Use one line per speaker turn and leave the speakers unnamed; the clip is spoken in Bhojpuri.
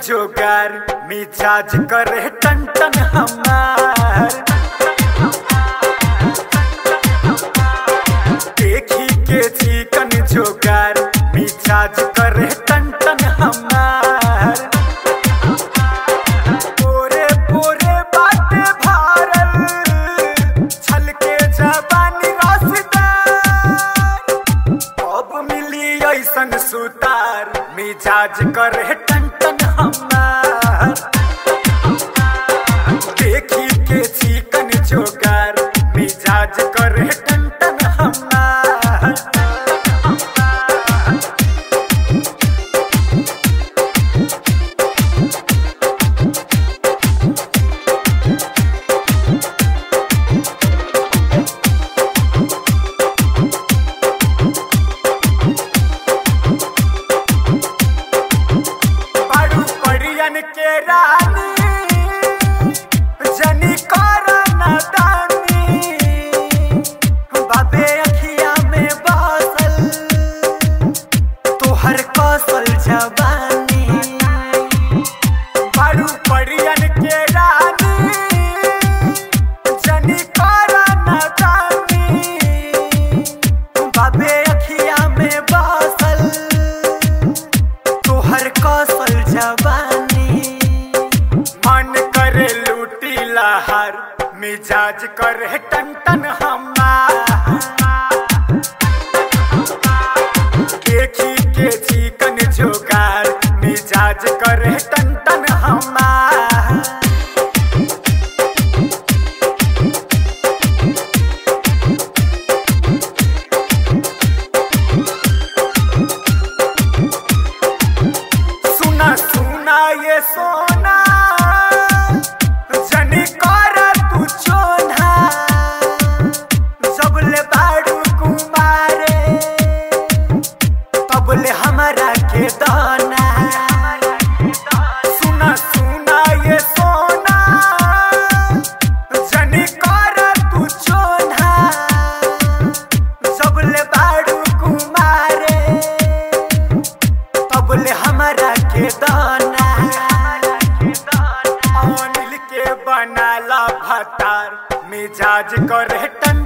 जोगार मिजाज करे टन टन हमार देखी के चिकन जोगार मिजाज करे टन टन हमार पोरे पोरे बाटे भारल छलके जवानी रसदार अब मिली ऐसन सुतार मिजाज करे टन टन हमार देखी के चिकन जोगार मिजाज करे टन टन हमार बड़ू परियन के रानी जनी कर नदानी बाबे अखिया में बसल तोहर कौशल जवानी बड़ू परियन के रानी जनी कर नदानी बाबे अखिया में बसल तोहर कौशल जवानी मन करे लूटी लहर मिजाज करे टन टन हमार देखी के चिकन जोगार मिजाज करे टन टन हमार सुना सुना ये सोना जनी कर तू चोना सबले बाड़ू कुमारे तबले हमारा के दाना सुना सुना ये सोना जनी कर तू चोना सबले बाड़ू कुमारे तबले हमारा के दाना अनिल के बनाला भतार मिजाज करे टन